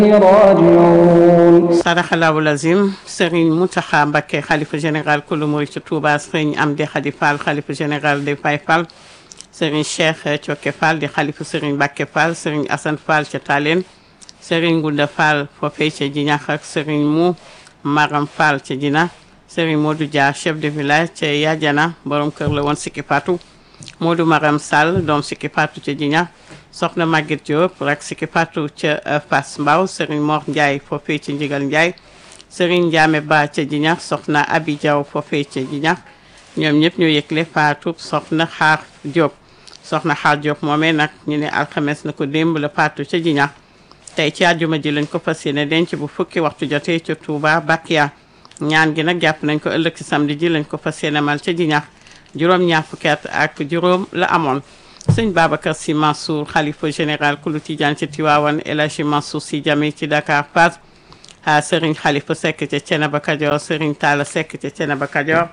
راجعون sadaxalaahu lazim Serigne Mountakha Mbacké xalifa général kulu murid ci Touba Serigne Amdi Khady Fall xalifa général de Baye Fall Serigne Cheikh Thioké Fall di xalifa Serigne Mbacké Fall Serigne Assane Fall ca Talen Serigne Gunda Fall foofee ca Jinax ak Serigne Mou Maram Fall ca Jina Serigne Modou Dia chef de village ca Yadiana borom kër la woon Sikki Fatou Modou Maram Sall doom Sikki Fatou ca Jina soxna Maguette Diop rak Sikki Fatou ca Fass Mbao Serigne Mor Ndiaye foofee ca Njigal Ndiaye Serigne Ndiame Ba ca Jinax soxna Abi Diaw foofee ca Jinax ñoom ñëpp ñoo yëgle Fatou soxna Xaar Diop soxna Xaar Diop moomee nag ñu ne alxames na ko démb la Fatou ca Jinax tey ci àjjuma ji lañ ko fas yéene denc bu fukki waxtu jotee ca Touba Bakia ñaan gi nag jàpp nañ ko ëllëg ci samedi ji lañ ko fas yéene mal ca Jinax juróom ñaar fukki at ak juróom la amoon sëñ Babacar Sy Mansour xalifa général kulu Tijaan ci Tiwaawan El Hadji Mansour Sy Djamil ci Dakar Pass ah Serigne Khalifa Seck ca Thiénaba Kajoor Serigne Talla Seck ca Thiénaba Kajoor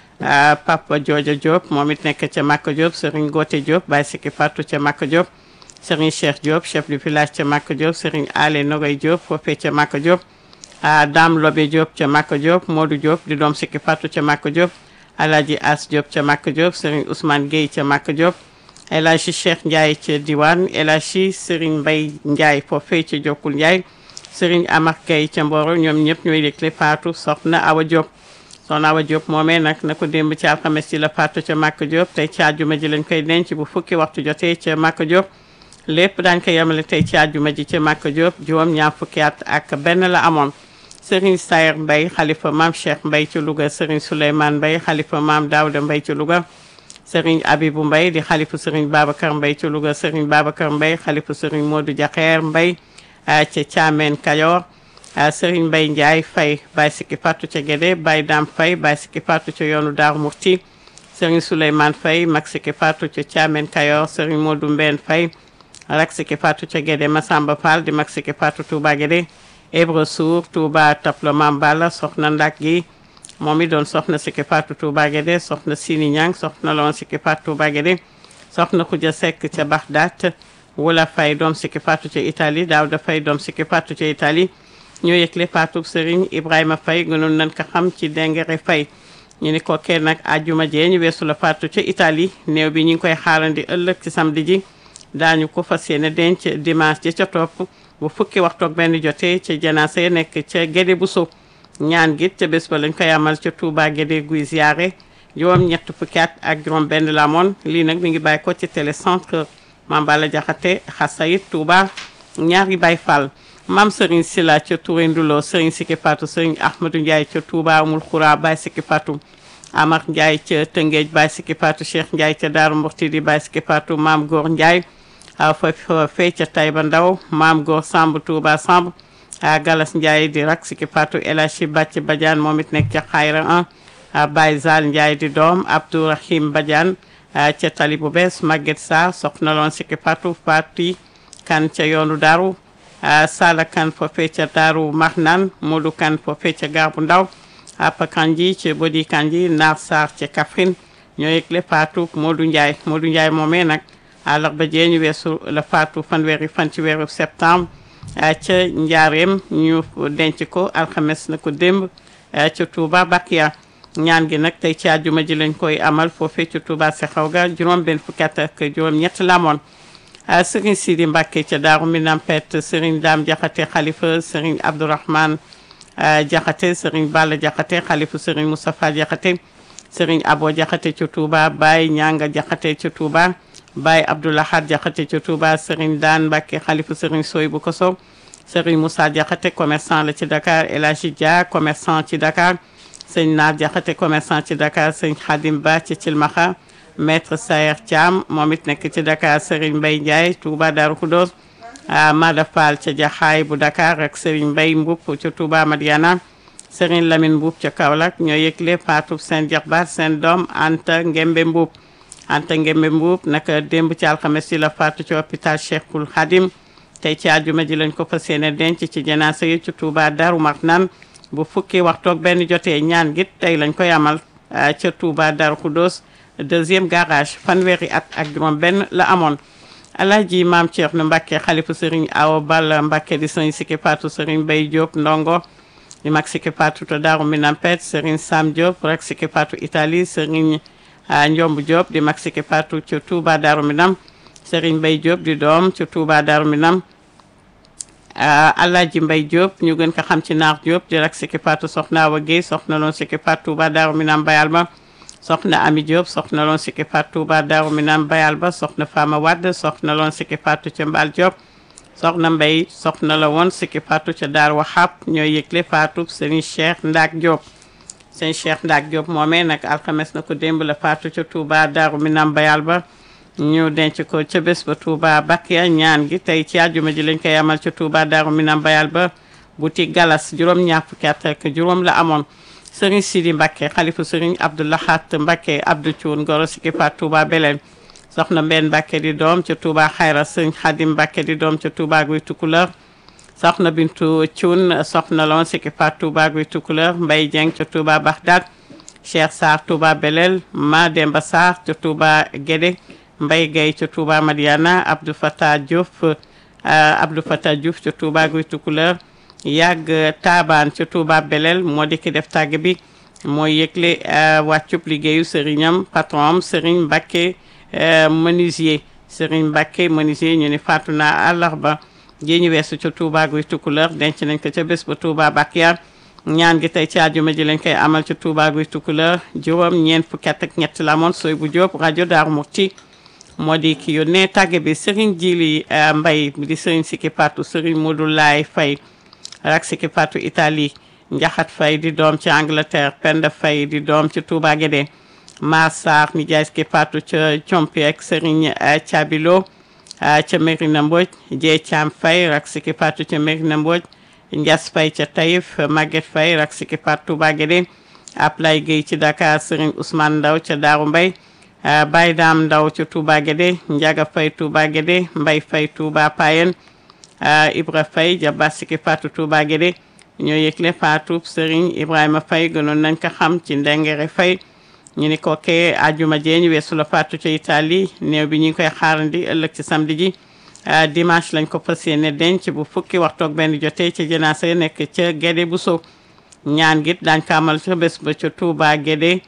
ah Papa Jooja Diop moom it nekk ca Makka Diop Serigne Gote Diop Baye Sikki Fatou ca Makka Diop Serigne Cheikh Diop chef du village ca Makka Diop Serigne Ale Nogoy Diop foofee ca Makka Diop ah Dame Lobe Diop ca Makka Diop Modou Diop di doom Sikki Fatou ca Makka Diop Alhaji As Diop ca Makka Diop Serigne Ousmane Gueye ca Makka Diop El Hadji Cheikh Ndiaye ca Diwane El Hadji Serigne Mbaye Ndiaye foofee ca Jokkul Ndiaye Serigne Amar Gueye ca Mboro ñoom ñëpp ñooy yëgle Fatou soxna Awa Diop soxna Awa Diop moomee nag na ko démb ci alxames ci la Fatou ca Makka Diop tey ci àjjuma ji lañ koy denc bu fukki waxtu jotee ca Makka Diop lépp daañ ko yemale tey ci àjjuma ji ca Makka Diop juróom ñaar fukki at ak benn la amoon Serigne Sayer Mbaye xalifa maam Cheikh Mbaye ci Louga Serigne Souleymane Mbaye xalifa maam Daouda Mbaye ci Louga Serigne Abibou Mbaye di xalifa Serigne Babacar Mbaye ci Louga Serigne Babacar Mbaye xalifa Serigne Modou Diakher Mbaye ca Thiamène Kayor Serigne Mbaye Ndiaye Faye Baye Sikki Fatou ca Guédé Baye Dame Faye Baye Sikki Fatou ca yoonu Daaru Murti Serigne Souleymane Faye mag Sikki Fatou ca Thiamène Kayor Serigne Modou Mbène Faye rak Sikki Fatou ca Guédé Massamba Fall di mag Sikki Fatou Touba Guédé Ibra Sour Touba Taplo Mambala soxna Ndak gi moom it doon soxna Sikki Fatou Touba Guédé soxna Sini Ñang soxna la woon Sikki Fatou Touba Guédé soxna Khoudia Seck ca Bagdad Wula Faye doom Sikki Fatou ca Italie Daouda Faye doom Sikki Fatou ca Italie ñoo yëgle Fatou Serigne Ibrahima Faye gënoon nañ ko xam ci Dengere Faye ñu ni ko kenn nag àjjuma jee ñu weesu la Fatou ca Italie néew bi ñu ngi koy xaarandi ëllëg ci samedi ji daañu ko fas yéene denc dimanche ji ca topp bu fukki waxtu ak benn jotee ca janaasa ya nekk ca Guédé bu suuf ñaan gi ca bés ba lañ koy amal ca Touba Guédé guy ziare juróom ñett fukki at ak juróom benn la amoon lii nag mi ngi bàyyi ko ci télécentre Mambala Jaxate Xasayit Touba ñaari Baay Fall Mam Serigne Sila ca Touré Ndulo Serigne Sikki Fatou Serigne Ahmadou Ndiaye ca Touba Amul Xura Baay Sikki Fatou Amar Ndiaye ca Tëngéej Baay Sikki Fatou Cheikh Ndiaye ca Daaru Murti di Baay Sikki Fatou Maam Góor Ndiaye fa fee ca Taïba Ndaw Maam Góor Samb Touba Samb Galas Ndiaye di rak Sikki Fatou El Hadji Bàcc Badiane moom it nekk ca Xayra 1 Baye Zal Ndiaye di doom Abdourahim Badiane ca Tali bu bees Maguette Sarr soxna loon Sikki Fatou Fati kan ca yoonu Daaru Sala kan foofee ca Daaru Marnaan Modou kan foofee ca Garbu Ndaw Apa Kanji ca Bodi Kanji Naar Sarr ca Kaffrine ñoo yëgle Fatou Modou Ndiaye Modou Ndiaye moomee nag àllarba jee ñu weesu la Fatou fanweeri fan ci weeru septembre ca Njaareem ñu denc ko alxames na ko démb ca Touba Bakia ñaan gi nag tey ci àjjuma ji lañ koy amal foofee ca Touba Sexaw ga juróom benn fukki at ak juróom ñett la amoon Serigne Sidi Mbacke ca Daaru Minam Pet Serigne Dame Diakhaté xalifa Serigne Abdourahmane Diakhaté Serigne Balla Diakhaté xalifa Serigne Moustapha Diakhaté Serigne Abo Diakhaté ca Touba Baye Ñanga Diakhaté ca Touba Baye Abdoulahad Diakhaté ca Touba Serigne Daan Mbacke xalifa Serigne Soy bu Koso Serigne Moussa Diakhaté commerçant la ci Dakar El Hadji Dia commerçant ci Dakar Serigne Naar Diakhaté commerçant ci Dakar Serigne Khadim Ba ci Cilmaxa maître Sayer Thiam moom it nekk ci Dakar Serigne Mbaye Ndiaye Touba Darou Khoudoss Mada Fall ca Jaxaay bu Dakar ak Serigne Mbaye Mboup ca Touba Madiana Serigne Lamine Mboup ca Kaolack ñoo yëgle Fatou seen jaxbaat seen doom Anta Ngembe Mboup Anta Ngembe Mboup naka démb ci alxames yi la faatu ci hôpital Cheikhul Khadim tey ci àjjuma ji lañ ko fas yéene denc ci janaasa yi ci Touba Darou Marnane bu fukki waxtoog benn jotee ñaan git tey lañ koy amal ca Touba Darou Khoudoss deuxième garage fanweeri at ak juróom benn la amoon Alaaji Maam Thierno Mbacke xalifu Serigne Awa Balla Mbacke di sëñ Siki Patou Serigne Bay Diop ndongo di mag Siki Patou to Daaru Minam Pet Serigne Sam Diop rek Siki Patou Italie Serigne Ndiomb Diop di mag Siki Patou ci Touba Daaru Minam Serigne Bay Diop di doom ci Touba Daaru Minam Alaaji Mbay Diop ñu gën ko xam ci Naar Diop di rek Siki Patou soxna Awa Guèye soxna loon Siki Patou Touba Daaru Minam Bayal ba soxna Ami Diop soxna loon Siki Patou Touba Daaru Minam Bayal ba soxna Fama Wade soxna loon Siki Patou ca Mbal Diop soxna Mbay soxna la woon Siki Patou ca Daar Waxaab ñooy yëgle Fatou Serigne Cheikh Ndaak Diop sëñ Cheikh Ndaak Diop moomee nag alxames na ko démb la Fatou ca Touba Daaru Minam Bayal ba ñu denc ko ca bés ba Touba Bakia ñaan gi tey ci àjjuma ji lañ koy amal ca Touba Daaru Minam Bayal ba boutique Galas juróom ñaar fukki at ak juróom la amoon Serigne Sidi Mbacke xalifu Serigne Abdoulahat Mbacke Abdou Thioune Goro Siki Patou Touba Belel soxna Mbène Mbacke di doom ca Touba Xayra Serigne Khadim Mbacke di doom ca Touba Guy Tukuleur soxna Bintu Thioune soxna loon Siki Patou Touba Guy Tukuleur Mbaye Dieng ca Touba Bagdad Cheikh Sarr Touba Belel Ma Demba Sarr ca Touba Guédé Mbaye Gueye ca Touba Madiana Abdou Fatah Diouf Abdou Fatah Diouf ca Touba Guy Tukuleur yàgg taabaan ca Touba Belel moo di ki def tàgg bi mooy yëgle wàccub liggéeyu sëriñam patron am Serigne Mbacke menuisier Serigne Mbacke menuisier ñu ni faatu naa àllarba ji ñu weesu ca Touba Guy Tukuleur denc nañ ko ca bés ba Touba Bakiya ñaan gi tey ci àjjuma ji lañ koy amal ca Touba Guy Tukuleur juróom ñeent fukki at ak ñett la amoon sooy bu Jóob rajo Daaru Muxti moo di ki yónnee tàgg bi Serigne Jili Mbay di Serigne Siki Patou Serigne Modou Laay Fay rak Siki Patou Italie Njaxat Fay di doom ci Angleterre Penda Fay di doom ci Touba Guédé Mar Sarr mi jaay Siki Patou ca Compi ak Serigne Cabilo ca Merina Mbodj Jee Caam Fay rak Siki Patou ca Merina Mbodj Njas Fay ca Taïf Maguette Fay rak Siki Patou Touba Guédé Ablay Gueye ci Dakar Serigne Ousmane Ndaw ca Daaru Mbay Baye Daam Ndaw ca Touba Guédé Njaga Fay Touba Guédé Mbay Fay Touba Payen Ibra Faye jaba Siki Patou Touba Guédé ñoo yëgle Fatou Serigne Ibrahima Faye gënoon nañ ko xam ci Ndengere Faye ñu ni ko kee ajuma jee ñu weesu la Fatou ca Italie néew bi ñu ngi koy xaarandi ëllëg ci samedi ji dimanche lañ ko fas yéene denc bu fukki waxtu ak benn jotee ca janaasa ya nekk ca Guédé bu sow ñaan git daañ ko amal ca bés ba ca Touba Guédé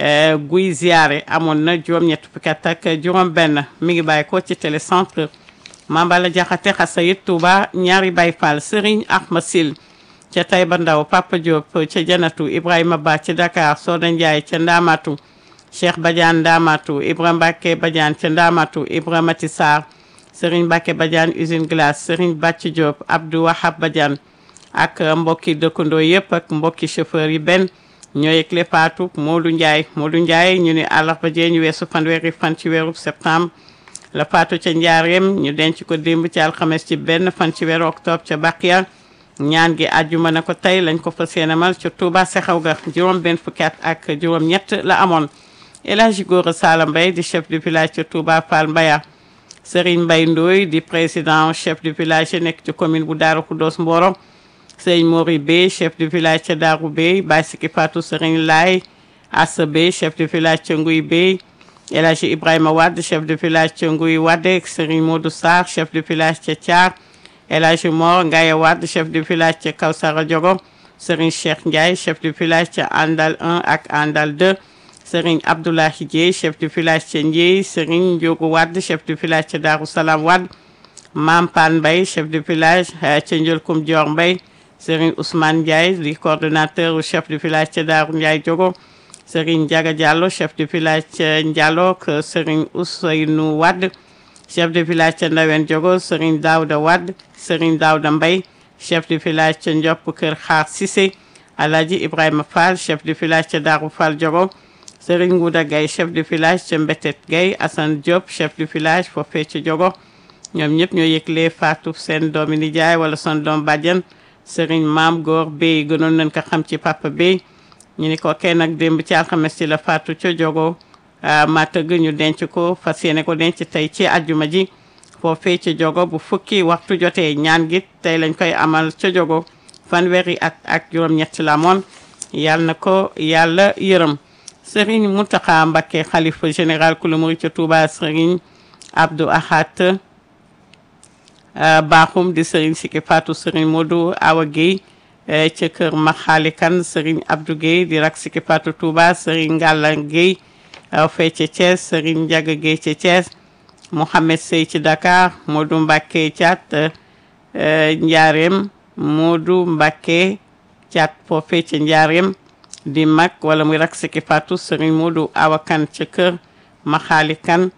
guy ziare amoon na juróom-ñett fukki at ak juróom benn mi ngi bàyyi ko ci télécentre Mambala Jaxate Xasayit Touba ñaari Baay Fall Serigne Ahma Sil ca Taïba Ndaw Papa Diop ca Janatu Ibrahima Ba ca Dakar Soda Ndiaye ca Ndamatu Cheikh Badiane Ndamatu Ibra Mbacke Badiane ca Ndamatu Ibra Mati Sarr Serigne Mbacke Badiane usine glace Serigne Bàcc Diop Abdou Wahab Badiane ak mbokki dëkkandoo yëpp ak mbokki chauffeur yi benn ñoo yëgle Fatou Modou Ndiaye Modou Ndiaye ñu ne àllarba jee ñu weesu fanweeri fan ci weeru septembre la faatu ca njaareem ñu denc ko démb ci alxames ci benn fan ci weeru octobre ca Bakiya ñaan gi àjjuma na ko tey lañ ko fas yéenemal ca Touba Sexaw ga juróom benn fukki at ak juróom ñett la amoon El Hadji Gora Sala Mbaye di chef du village ca Touba Fall Mbaya Serigne Mbaye Ndoye di président chef du village nekk ci commune bu Daaru Khoudoss Mboro Serigne Mori Bey chef du village ca Daaru Bey Baye Siki Fatou Serigne Laye Assa Bey chef du village ca Nguy Bey El Hadji Ibrahima Wade chef de village ca Nguy Wade Serigne Modou Sarr chef de village ca Thiar El Hadji Mor Ngaye Wade chef de village ca Kawsara Diogo Serigne Cheikh Ndiaye chef de village ca Andal 1 ak Andal 2 Serigne Abdoulahi Dieye chef de village ca Ndieye Serigne Ndiogu Wade chef de village ca Darou Salam Wade Mam Pan Mbaye chef de village ca Ndiolkoum Dior Mbaye Serigne Ousmane Ndiaye di coordonnateur chef de village ca Darou Ndiaye Diogo Serigne Diaga Diallo chef de village ca Ndiallo ak Serigne Ousseynou Wade chef de village ca Ndawen Diogo Serigne Daouda Wade Serigne Daouda Mbaye chef de village ca Ndiop Kër Xaar Cissé Alhaji Ibrahima Fall chef de village ca Darou Fall Diogo Serigne Ngouda Gaye chef de village ca Mbetet Gaye Assane Diop chef de village foofee ca Diogo ñoom ñëpp ñoo yëgle faatu seen doomi nijaay wala son doom bàjjan Serigne Maam Góor Bey gënoon nañ ko xam ci Papa Bey ñu ni ko kenn nag démb ci alxames ci la faatu ca Diogo ma tëgg ñu denc ko fas yéene ko denc tey ci àjjuma ji foofee ca Diogo bu fukki waxtu jotee ñaan gi tey lañ koy amal ca Diogo fanweeri at ak juróom-ñett la moon yàlla na ko yàlla yërëm Serigne Mountakha Mbacké xalifa général kulu murid ca Touba Serigne Abdou Ahad baaxum di sëriñ Siki Fatou sëriñ Modou Awa Guèye ca kër Maxaali Kan sëriñ Abdou Guèye di rak Siki Fatou Touba sëriñ Ngalla Guèye fee ca Thiès sëriñ Ndiaga Guèye ca Thiès Mohamed Sey ci Dakar Modou Mbacké Thiat Njaareem Modou Mbacké Thiat foofee ca Njaareem di mag wala muy rak Siki Fatou sëriñ Modou Awa Kan ca kër Maxaali Kan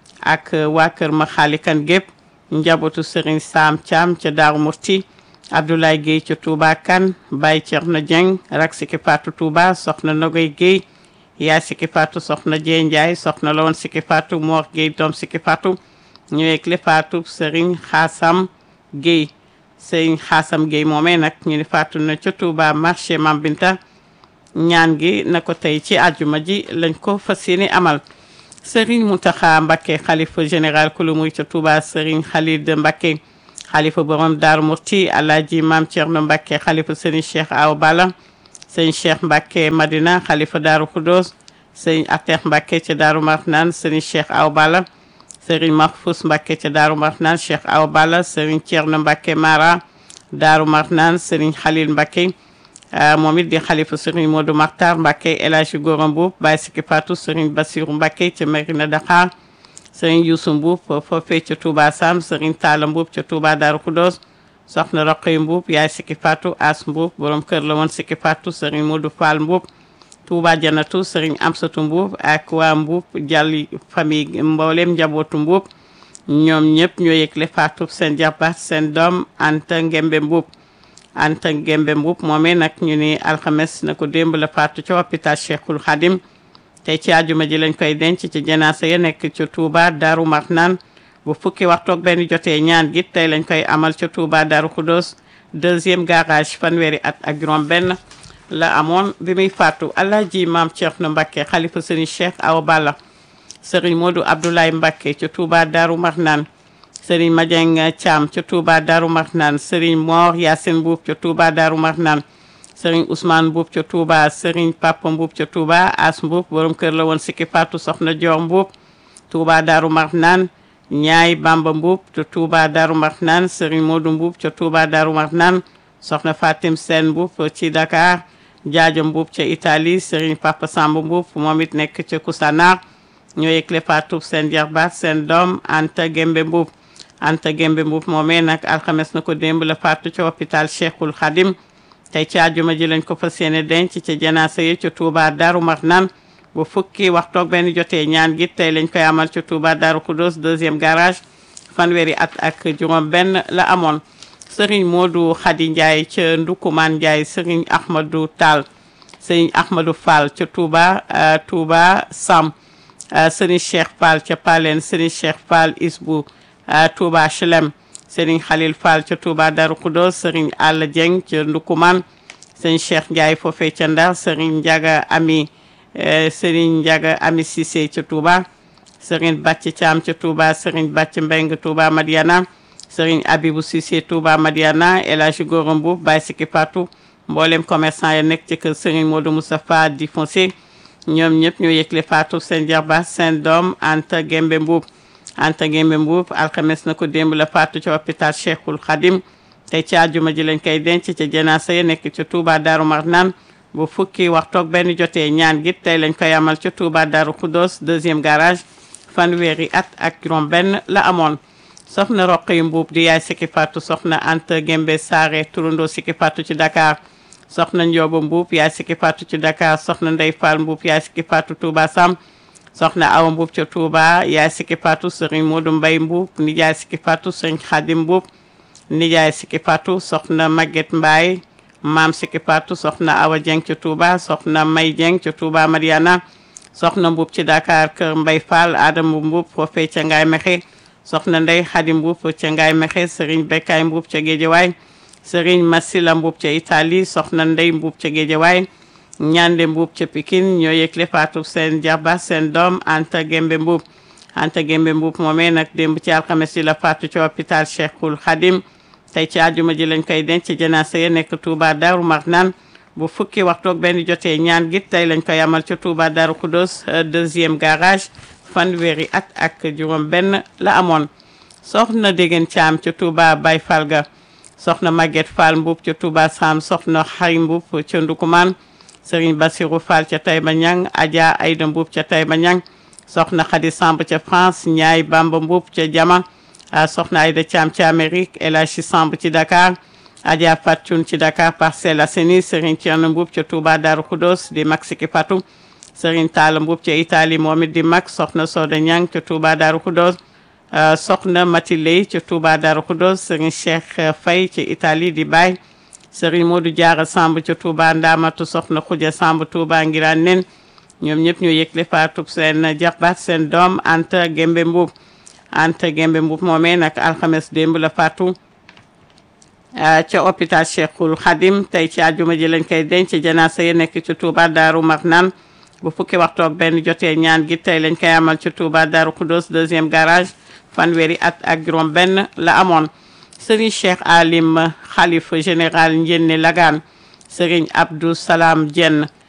ak waa kër Maxaali Kan gépp njabootu sëriñ Sam Thiam ca Daaru Murti Abdoulaye Guèye ca Touba Kan Baye Thierno Dieng rak Siki Fatou Touba soxna Nogoy Guèye yaay Siki Fatou soxna Dieng Ndiaye soxna la woon Siki Fatou Mor Guèye doom Siki Fatou ñëweeg le Fatou sëriñ Xaasam Guèye sëriñ Xaasam Guèye moomee nag ñu ni Fatou na ca Touba marché Mambinta ñaan gi na ko tey ci àjjuma ji lañ ko fas yéene amal Serigne Mountakha Mbacké xalifa général kulu muy ca Touba Serigne Khalid Mbacké xalifa borom Darou Murti Alaaji Maam Thierno Mbacké xalifa Serigne Cheikh Awa Balla Serigne Cheikh Mbacké Madina xalifa Darou Khoudoss Serigne Atex Mbacké ca Darou Marnane Serigne Cheikh Awa Balla Serigne Mahfous Mbacké ca Darou Marnane Cheikh Awa Balla Serigne Thierno Mbacké Mara Darou Marnane Serigne Khalil Mbacké moom it di xalifa sëriñ Modou Makhtar Mbacké El Hadji Gora Mboup Baye Siki Fatou sëriñ Bassirou Mbacké ca Mérina Dakhar sëriñ Youssou Mboup foofee ca Touba Sam sëriñ Talla Mboup ca Touba Darou Khoudoss soxna Roqay Mboup yaay Siki Fatou As Mboup borom kër la woon Siki Fatou sëriñ Modou Fall Mboup Touba Janatu sëriñ Amsatou Mboup ak waa Mboup Jàlli famille mboolem njabootu Mboup ñoom ñëpp ñoo yëgle Fatou seen jabar seen doom Anta Ngembe Mboup Anta Gembe Mboup moomee nag ñu ni alxames na ko démb la faatu ca hôpital Cheikhul Khadim tey ci àjjuma ji lañ koy denc ci janaasa ya nekk ca Touba Darou Marnane bu fukki waxtoog benn jotee ñaan gi tey lañ koy amal ca Touba Darou Khoudoss deuxième garage fanweeri at ak juróom benn la amoon bi muy faatu Alaaji Maam Thierno Mbacké xalifa Serigne Cheikh Awa Balla Serigne Modou Abdoulaye Mbacké ca Touba Darou Marnane Serigne Madieng Thiam ca Touba Darou Marnane Serigne Mor Yacine Mboup ca Touba Darou Marnane Serigne Ousmane Mboup ca Touba Serigne Papa Mboup ca Touba As Mboup borom kër la woon Siki Fatou soxna Dior Mboup Touba Darou Marnane Ñaay Bamba Mboup ca Touba Darou Marnane Serigne Modou Mboup ca Touba Darou Marnane soxna Fatim Sène Mboup ci Dakar Jaajo Mboup ca Italie Serigne Papa Samb Mboup moom it nekk ca Koussanar ñoo yëgle Fatou seen jarbaat seen doom Anta Gembe Mboup Anta Gembe Mboup moomee nag alxames na ko démb la faatu ca hôpital Cheikhul Khadim tey ci àjjuma ji lañ ko fas yéene denc ca janaasa yi ca Touba Darou Marnane bu fukki waxtoog benn jotee ñaan gi tey lañ koy amal ca Touba Darou Khoudoss deuxième garage fanweeri at ak juróom benn la amoon Serigne Modou Khady Ndiaye ca Ndukumaan Ndiaye Serigne Ahmadou Tall Serigne Ahmadou Fall ca Touba Touba Sam Serigne Cheikh Fall ca Palen Serigne Cheikh Fall Isbou Touba Chelem Serigne Khalil Fall ca Touba Darou Khoudoss Serigne Alla Dieng ca Ndukuman Serigne Cheikh Ndiaye foofee ca Ndar Serigne Ndiaga Ami Serigne Ndiaga Ami Cissé ca Touba Serigne Bàcc Thiam ca Touba Serigne Bàcc Mbeng Touba Madiana Serigne Abibou Cissé Touba Madiana El Hadji Gora Mboup Baye Siki Fatou mboolem commerçant ya nekk ci kër Serigne Modou Moustapha Di Foncé ñoom ñëpp ñoo yëgle Fatou seen jarba seen doom Anta Gembe Mboup Anta Gembe Mboup alxames na ko démb la faatu ca hôpital Cheikhul Khadim tey ci àjjuma ji lañ koy denc ca janaasa ya nekk ca Touba Darou Marnane bu fukki waxtoog benn jotee ñaan gi tey lañ koy amal ca Touba Darou Khoudoss deuxième garage fanweeri at ak juróom benn la amoon soxna Roqi Mboup di yaay Siki Fatou soxna Anta Gembe Saare turandoo Siki Fatou ci Dakar soxna Ndiobo Mboup yaay Siki Fatou ci Dakar soxna Ndey Fall Mboup yaay Siki Fatou Touba Sam soxna Awa Mboup ca Touba yaay Siki Fatou Serigne Modou Mbaye Mboup nijaay Siki Fatou Serigne Khadim Mboup nijaay Siki Fatou soxna Maguette Mbaye maam Siki Fatou soxna Awa Dieng ca Touba soxna May Dieng ca Touba Mariana soxna Mboup ci Dakar kër Mbaye Fall Adama Mboup foofee ca Ngaye Mexe soxna Ndey Khadim Mboup ca Ngaye Mexe Serigne Bekay Mboup ca Guédiawaye Serigne Massila Mboup ca Italie soxna Ndey Mboup ca Guédiawaye ñande Mboup ca Pikine ñoo yëgle faatu seen jarba seen doom Anta Gembe Mboup Anta Gembe Mboup moomee nag démb ci alxames yi la faatu ci hôpital Cheikhul Khadim tey ci àjjuma ji lañ koy denc janaasa ya nekk Touba Darou Marnane bu fukki waxtoog benn jotee ñaan gi tey lañ koy amal ca Touba Darou Khoudoss deuxième garage fanweeri at ak juróom benn la amoon soxna Degen Thiam ca Touba Baye Fall ga soxna Maguette Fall Mbuub ca Touba Sam soxna Xay Mbuub ca Ndukumaan Serigne Bassirou Fall ca Taïba Niang Adja Aïda Mbuub ca Taïba Niang soxna Khady Samb ca France Ñaay Bamba Mbuub ca Jama soxna Aïda Thiam ca Amérique El Hadji Samb ci Dakar Adja Fatou ci Dakar Parcelles Assainies Serigne Thierno Mbuub ca Touba Darou Khoudoss di mag Siki Fatou Serigne Talla Mbuub ca Italie moom it di mag soxna Soda Niang ca Touba Darou Khoudoss soxna Mati Lay ca Touba Darou Khoudoss Serigne Cheikh Faye ca Italie di baay Serigne Modou Diarra Samb ca Touba Ndamatu soxna Khoudia Samb Touba Ngiraan nen ñoom ñëpp ñu yëgle faatub seen jaxbaat seen doom Anta Gembe Mbuub Anta Gembe Mbuub moomee nag alxames démb la faatu ca hôpital Cheikhul Khadim tey ci àjjuma ji lañ koy denc janaasa yi nekk ci Touba Daaru Marnaan bu fukki waxtu ak benn jotee ñaan gi tey lañ koy amal ci Touba Daaru Khoudoss deuxième garage fanweeri at ak juróom benn la amoon Serigne Cheikh Alim xalifa général Njenne Lagaan Serigne Abdou Salam Dieng